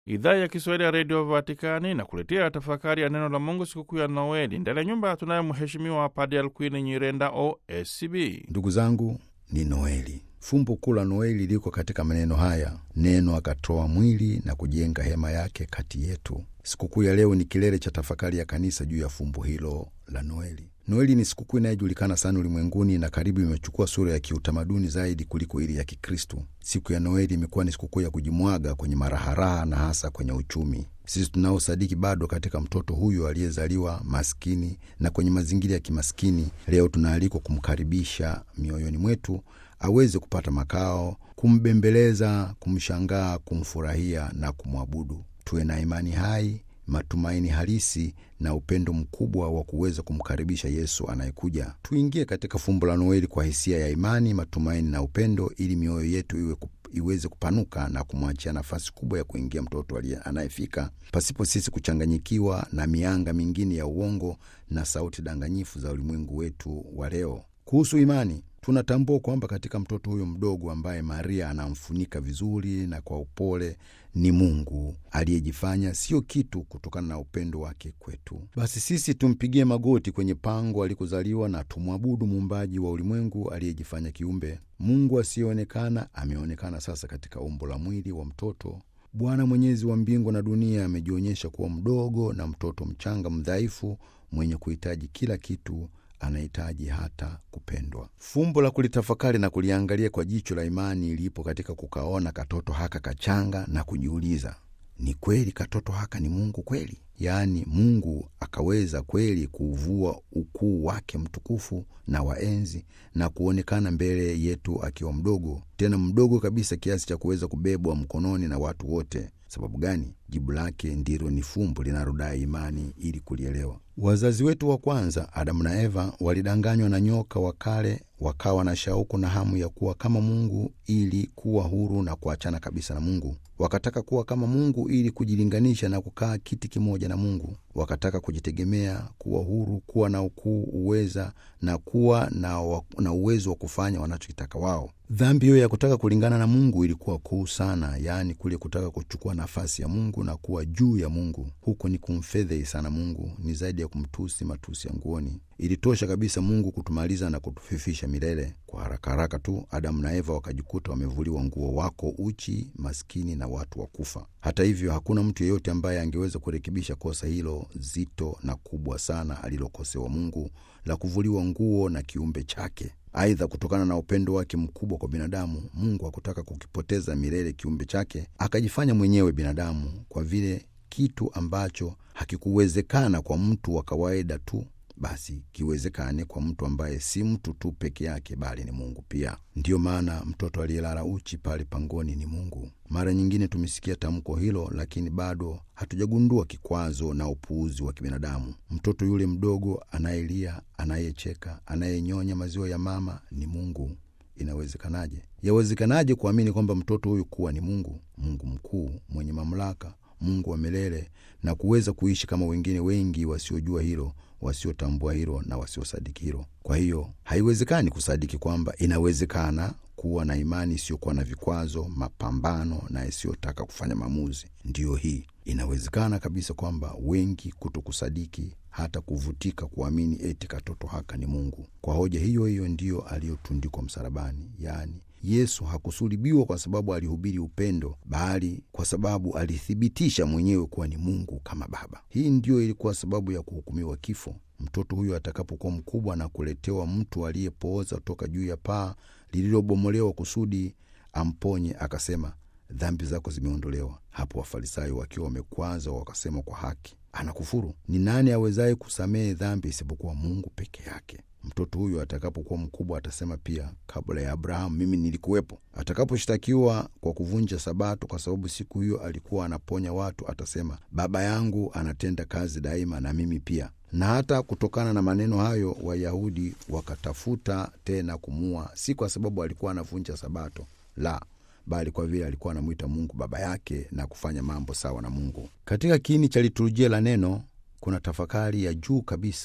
Idhaa ya Kiswahili ya Redio Vatikani na kuletea tafakari ya neno la Mungu sikukuu ya Noeli. Ndani ya nyumba tunaye Mheshimiwa Padre Alkwini Nyirenda OSCB. Ndugu zangu, ni Noeli. Fumbo kuu la Noeli liko katika maneno haya: neno akatoa mwili na kujenga hema yake kati yetu. Sikukuu ya leo ni kilele cha tafakari ya kanisa juu ya fumbo hilo la Noeli. Noeli ni sikukuu inayojulikana sana ulimwenguni na karibu imechukua sura ya kiutamaduni zaidi kuliko ile ya Kikristu. Siku ya Noeli imekuwa ni sikukuu ya kujimwaga kwenye maraharaha na hasa kwenye uchumi. Sisi tunaosadiki bado katika mtoto huyo aliyezaliwa maskini na kwenye mazingira ya kimaskini, leo tunaalikwa kumkaribisha mioyoni mwetu aweze kupata makao, kumbembeleza, kumshangaa, kumfurahia na kumwabudu. Tuwe na imani hai, matumaini halisi na upendo mkubwa wa kuweza kumkaribisha Yesu anayekuja. Tuingie katika fumbo la Noeli kwa hisia ya imani, matumaini na upendo, ili mioyo yetu iwe iweze kupanuka na kumwachia nafasi kubwa ya kuingia mtoto anayefika, pasipo sisi kuchanganyikiwa na mianga mingine ya uongo na sauti danganyifu za ulimwengu wetu wa leo. Kuhusu imani, tunatambua kwamba katika mtoto huyo mdogo ambaye Maria anamfunika vizuri na kwa upole ni Mungu aliyejifanya sio kitu kutokana na upendo wake kwetu. Basi sisi tumpigie magoti kwenye pango alikozaliwa na tumwabudu muumbaji wa ulimwengu aliyejifanya kiumbe. Mungu asiyeonekana ameonekana sasa katika umbo la mwili wa mtoto. Bwana Mwenyezi wa mbingu na dunia amejionyesha kuwa mdogo na mtoto mchanga mdhaifu, mwenye kuhitaji kila kitu anahitaji hata kupendwa. Fumbo la kulitafakari na kuliangalia kwa jicho la imani lipo katika kukaona katoto haka kachanga na kujiuliza, ni kweli katoto haka ni Mungu kweli? Yaani Mungu akaweza kweli kuuvua ukuu wake mtukufu na waenzi na kuonekana mbele yetu akiwa mdogo, tena mdogo kabisa kiasi cha kuweza kubebwa mkononi na watu wote. Sababu gani? Jibu lake ndilo ni fumbo linalodai imani ili kulielewa. Wazazi wetu wa kwanza Adamu na Eva walidanganywa na nyoka wa kale, wakawa na shauku na hamu ya kuwa kama Mungu ili kuwa huru na kuachana kabisa na Mungu. Wakataka kuwa kama Mungu ili kujilinganisha na kukaa kiti kimoja na Mungu. Wakataka kujitegemea, kuwa huru, kuwa na ukuu, uweza na kuwa na, wa, na uwezo wa kufanya wanachokitaka wao. Dhambi hiyo ya kutaka kulingana na Mungu ilikuwa kuu sana, yaani kule kutaka kuchukua nafasi ya Mungu na kuwa juu ya Mungu. Huko ni kumfedhei sana Mungu, ni zaidi ya kumtusi matusi ya nguoni. Ilitosha kabisa Mungu kutumaliza na kutufifisha milele. Kwa haraka haraka tu Adamu na Eva wakajikuta wamevuliwa nguo, wako uchi, maskini na watu wa kufa. Hata hivyo, hakuna mtu yeyote ambaye angeweza kurekebisha kosa hilo zito na kubwa sana alilokosewa Mungu la kuvuliwa nguo na kiumbe chake. Aidha, kutokana na upendo wake mkubwa kwa binadamu, Mungu hakutaka kukipoteza milele kiumbe chake, akajifanya mwenyewe binadamu, kwa vile kitu ambacho hakikuwezekana kwa mtu wa kawaida tu basi kiwezekane kwa mtu ambaye si mtu tu peke yake, bali ni Mungu pia. Ndiyo maana mtoto aliyelala uchi pale pangoni ni Mungu. Mara nyingine tumesikia tamko hilo, lakini bado hatujagundua kikwazo na upuuzi wa kibinadamu. Mtoto yule mdogo anayelia, anayecheka, anayenyonya maziwa ya mama ni Mungu. Inawezekanaje? Yawezekanaje kuamini kwamba mtoto huyu kuwa ni Mungu, Mungu mkuu mwenye mamlaka, Mungu wa milele, na kuweza kuishi kama wengine wengi wasiojua hilo wasiotambua hilo na wasiosadiki hilo. Kwa hiyo haiwezekani kusadiki kwamba inawezekana kuwa na imani isiyokuwa na vikwazo, mapambano na isiyotaka kufanya maamuzi. Ndiyo hii inawezekana kabisa kwamba wengi kuto kusadiki hata kuvutika kuamini eti katoto haka ni Mungu. Kwa hoja hiyo hiyo ndiyo aliyotundikwa msalabani, yaani Yesu hakusulibiwa kwa sababu alihubiri upendo, bali kwa sababu alithibitisha mwenyewe kuwa ni Mungu kama Baba. Hii ndiyo ilikuwa sababu ya kuhukumiwa kifo. Mtoto huyo atakapokuwa mkubwa na kuletewa mtu aliyepooza kutoka juu ya paa lililobomolewa kusudi amponye, akasema, dhambi zako zimeondolewa. Hapo Wafarisayo wakiwa wamekwaza, wakasema kwa haki, anakufuru. Ni nani awezaye kusamehe dhambi isipokuwa Mungu peke yake? Mtoto huyo atakapokuwa mkubwa atasema pia, kabla ya Abrahamu mimi nilikuwepo. Atakaposhtakiwa kwa kuvunja Sabato, kwa sababu siku hiyo alikuwa anaponya watu, atasema baba yangu anatenda kazi daima na mimi pia. Na hata kutokana na maneno hayo Wayahudi wakatafuta tena kumua, si kwa sababu alikuwa anavunja Sabato, la bali kwa vile alikuwa anamwita Mungu baba yake na kufanya mambo sawa na Mungu. Katika kiini cha liturujia la neno kuna tafakari ya juu kabisa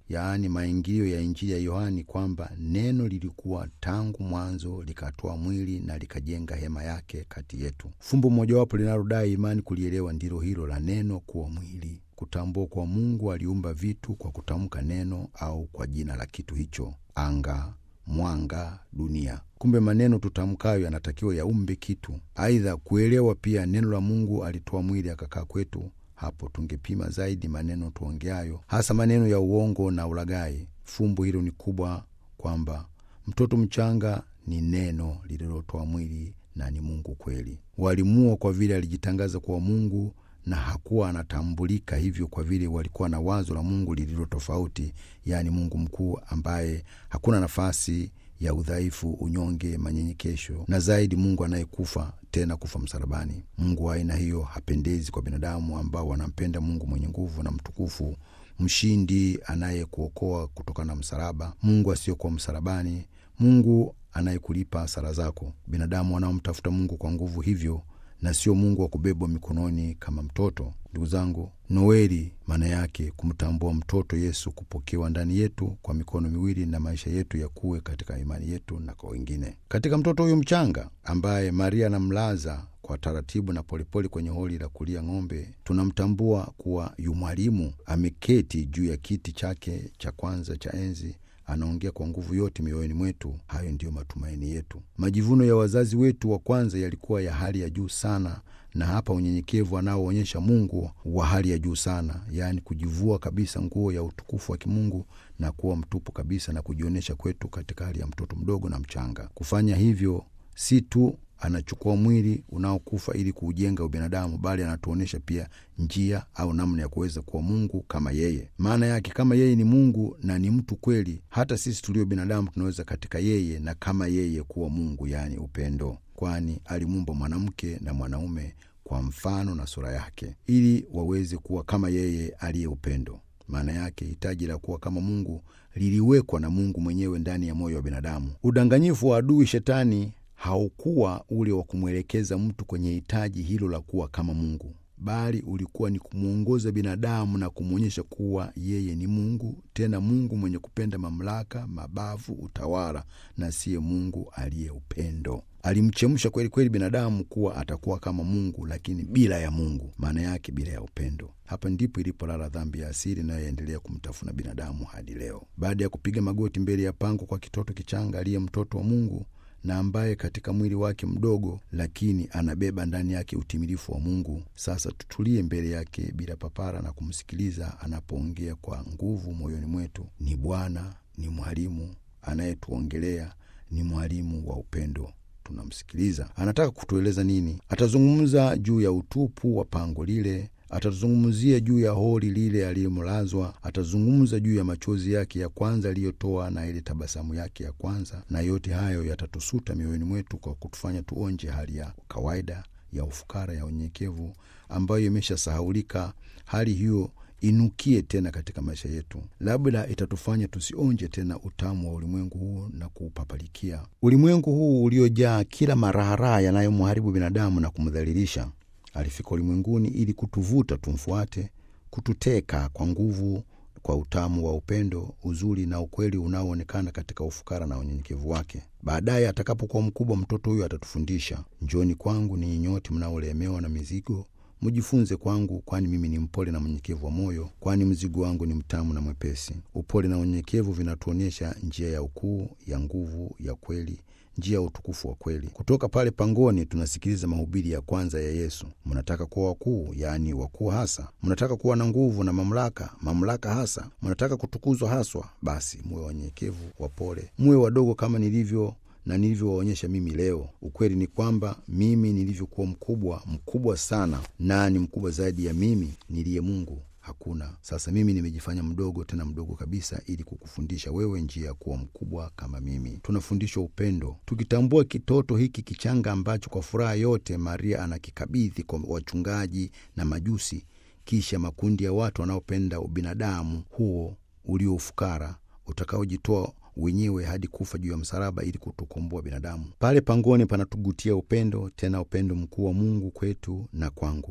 yaani maingilio ya Injili ya Yohani, kwamba neno lilikuwa tangu mwanzo likatoa mwili na likajenga hema yake kati yetu. Fumbo mojawapo linalodai imani kulielewa ndilo hilo la neno kuwa mwili, kutambua kwa Mungu aliumba vitu kwa kutamka neno au kwa jina la kitu hicho: anga, mwanga, dunia. Kumbe maneno tutamkayo yanatakiwa yaumbe kitu. Aidha, kuelewa pia neno la Mungu alitoa mwili akakaa kwetu hapo tungepima zaidi maneno tuongeayo, hasa maneno ya uongo na ulaghai. Fumbo hilo ni kubwa, kwamba mtoto mchanga ni neno lililotoa mwili na ni Mungu kweli. Walimua kwa vile alijitangaza kuwa Mungu na hakuwa anatambulika hivyo, kwa vile walikuwa na wazo la Mungu lililo tofauti, yaani Mungu mkuu ambaye hakuna nafasi ya udhaifu, unyonge, manyenyekesho na zaidi, Mungu anayekufa tena kufa msalabani. Mungu wa aina hiyo hapendezi kwa binadamu ambao wanampenda Mungu mwenye nguvu na mtukufu, mshindi, anayekuokoa kutokana na msalaba, Mungu asiyokuwa msalabani, Mungu anayekulipa sala zako. Binadamu wanaomtafuta Mungu kwa nguvu hivyo na sio Mungu wa kubebwa mikononi kama mtoto. Ndugu zangu, Noeli maana yake kumtambua mtoto Yesu, kupokewa ndani yetu kwa mikono miwili na maisha yetu yakuwe katika imani yetu na kwa wengine. Katika mtoto huyu mchanga ambaye Maria anamlaza kwa taratibu na polepole kwenye holi la kulia ng'ombe, tunamtambua kuwa yu mwalimu ameketi juu ya kiti chake cha kwanza cha enzi anaongea kwa nguvu yote mioyoni mwetu. Hayo ndiyo matumaini yetu. Majivuno ya wazazi wetu wa kwanza yalikuwa ya hali ya juu sana, na hapa unyenyekevu anaoonyesha Mungu wa hali ya juu sana, yaani kujivua kabisa nguo ya utukufu wa kimungu na kuwa mtupu kabisa na kujionyesha kwetu katika hali ya mtoto mdogo na mchanga. Kufanya hivyo si tu anachukua mwili unaokufa ili kuujenga ubinadamu, bali anatuonyesha pia njia au namna ya kuweza kuwa Mungu kama yeye. Maana yake kama yeye ni Mungu na ni mtu kweli, hata sisi tulio binadamu tunaweza katika yeye na kama yeye kuwa Mungu, yaani upendo, kwani alimuumba mwanamke na mwanaume kwa mfano na sura yake, ili waweze kuwa kama yeye aliye upendo. Maana yake hitaji la kuwa kama Mungu liliwekwa na Mungu mwenyewe ndani ya moyo wa binadamu. Udanganyifu wa adui Shetani haukuwa ule wa kumwelekeza mtu kwenye hitaji hilo la kuwa kama Mungu, bali ulikuwa ni kumwongoza binadamu na kumwonyesha kuwa yeye ni Mungu, tena Mungu mwenye kupenda mamlaka, mabavu, utawala, na siye Mungu aliye upendo. Alimchemsha kweli kweli binadamu kuwa atakuwa kama Mungu, lakini bila ya Mungu, maana yake bila ya upendo. Hapa ndipo ilipolala dhambi ya asili inayoendelea kumtafuna binadamu hadi leo. Baada ya kupiga magoti mbele ya pango kwa kitoto kichanga aliye mtoto wa Mungu na ambaye katika mwili wake mdogo lakini anabeba ndani yake utimilifu wa Mungu. Sasa tutulie mbele yake bila papara na kumsikiliza anapoongea kwa nguvu moyoni mwetu. Ni Bwana, ni mwalimu anayetuongelea, ni mwalimu wa upendo. Tunamsikiliza, anataka kutueleza nini? Atazungumza juu ya utupu wa pango lile atazungumzia juu ya holi lile aliyomlazwa. Atazungumza juu ya machozi yake ya kwanza aliyotoa na ile tabasamu yake ya kwanza, na yote hayo yatatusuta mioyoni mwetu kwa kutufanya tuonje hali ya kawaida ya ufukara, ya unyenyekevu ambayo imeshasahaulika. Hali hiyo inukie tena katika maisha yetu, labda itatufanya tusionje tena utamu wa ulimwengu huu na kuupapalikia. Ulimwengu huu uliojaa kila maraharaha yanayomharibu binadamu na kumdhalilisha alifika ulimwenguni ili kutuvuta tumfuate, kututeka kwa nguvu, kwa utamu wa upendo, uzuri na ukweli unaoonekana katika ufukara na unyenyekevu wake. Baadaye atakapokuwa mkubwa, mtoto huyo atatufundisha, njoni kwangu ninyi nyote mnaolemewa na mizigo, mjifunze kwangu, kwani mimi ni mpole na mnyenyekevu wa moyo, kwani mzigo wangu ni mtamu na mwepesi. Upole na unyenyekevu vinatuonyesha njia ya ukuu, ya nguvu, ya kweli njia ya utukufu wa kweli. Kutoka pale pangoni, tunasikiliza mahubiri ya kwanza ya Yesu. Mnataka kuwa wakuu, yaani wakuu hasa? Mnataka kuwa na nguvu na mamlaka, mamlaka hasa? Mnataka kutukuzwa haswa? Basi muwe wanyenyekevu, wapole, muwe wadogo kama nilivyo na nilivyowaonyesha mimi leo. Ukweli ni kwamba mimi nilivyokuwa mkubwa, mkubwa sana, nani mkubwa zaidi ya mimi niliye Mungu? Hakuna. Sasa mimi nimejifanya mdogo, tena mdogo kabisa, ili kukufundisha wewe njia ya kuwa mkubwa kama mimi. Tunafundishwa upendo, tukitambua kitoto hiki kichanga ambacho kwa furaha yote Maria anakikabidhi kwa wachungaji na majusi, kisha makundi ya watu wanaopenda ubinadamu huo ulio ufukara utakaojitoa wenyewe hadi kufa juu ya msalaba ili kutukomboa binadamu. Pale pangoni panatugutia upendo, tena upendo mkuu wa Mungu kwetu na kwangu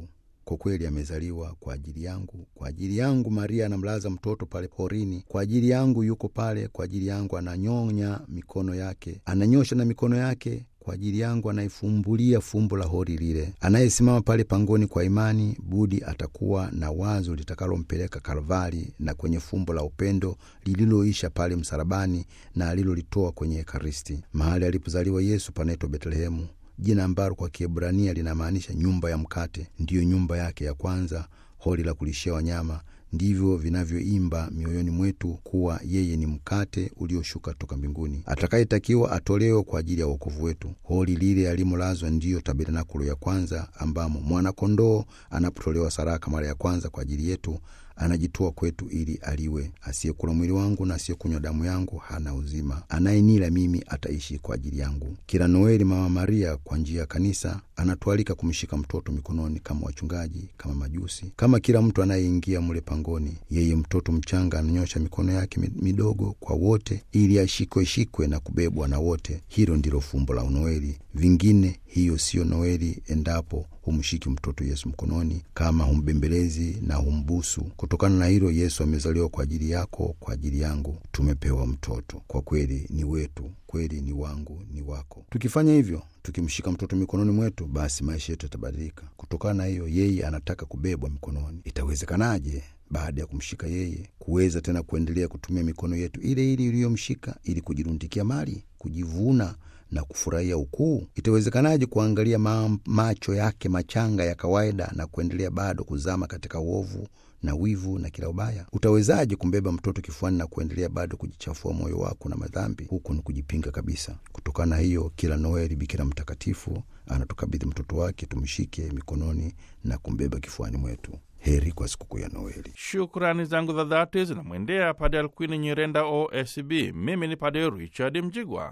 kwa kweli amezaliwa kwa ajili yangu, kwa ajili yangu. Maria anamlaza mtoto pale porini, kwa ajili yangu yuko pale, kwa ajili yangu ananyonya mikono yake, ananyosha na mikono yake kwa ajili yangu anaifumbulia fumbo la hori lile. Anayesimama pale pangoni kwa imani, budi atakuwa na wazo litakalompeleka Kalvari na kwenye fumbo la upendo lililoisha pale msalabani na alilolitoa kwenye Ekaristi. Mahali alipozaliwa Yesu panaitwa Betlehemu, jina ambalo kwa Kiebrania linamaanisha nyumba ya mkate. Ndiyo nyumba yake ya kwanza, hori la kulishia wanyama ndivyo vinavyoimba mioyoni mwetu kuwa yeye ni mkate ulioshuka toka mbinguni, atakayetakiwa atolewe kwa ajili ya wokovu wetu. Holi lile alimolazwa ndiyo tabernakulo ya kwanza, ambamo mwana-kondoo anapotolewa saraka mara ya kwanza kwa ajili yetu anajitoa kwetu ili aliwe. Asiyekula mwili wangu na asiyekunywa damu yangu hana uzima, anayenila mimi ataishi kwa ajili yangu. Kila Noeli, Mama Maria kwa njia ya kanisa anatualika kumshika mtoto mikononi, kama wachungaji, kama majusi, kama kila mtu anayeingia mle pangoni. Yeye mtoto mchanga ananyosha mikono yake midogo kwa wote, ili ashikwe shikwe na kubebwa na wote. Hilo ndilo fumbo la Noeli. Vingine hiyo siyo Noeli endapo humshiki mtoto Yesu mkononi, kama humbembelezi na humbusu. Kutokana na hilo, Yesu amezaliwa kwa ajili yako, kwa ajili yangu. Tumepewa mtoto, kwa kweli ni wetu, kweli ni wangu, ni wako. Tukifanya hivyo, tukimshika mtoto mikononi mwetu, basi maisha yetu yatabadilika. Kutokana na hiyo, yeye anataka kubebwa mikononi. Itawezekanaje baada ya kumshika yeye kuweza tena kuendelea kutumia mikono yetu ile ile iliyomshika ili kujirundikia mali, kujivuna na kufurahia ukuu? Itawezekanaje kuangalia ma macho yake machanga ya kawaida na kuendelea bado kuzama katika uovu na wivu na kila ubaya? Utawezaje kumbeba mtoto kifuani na kuendelea bado kujichafua moyo wako na madhambi? Huku ni kujipinga kabisa. Kutokana na hiyo, kila Noeli Bikira Mtakatifu anatukabidhi mtoto wake tumshike mikononi na kumbeba kifuani mwetu. Heri kwa sikukuu ya Noeli. Shukrani zangu za dhati zinamwendea Padre Alkwini Nyirenda, OSB. Mimi ni Padre Richard Mjigwa.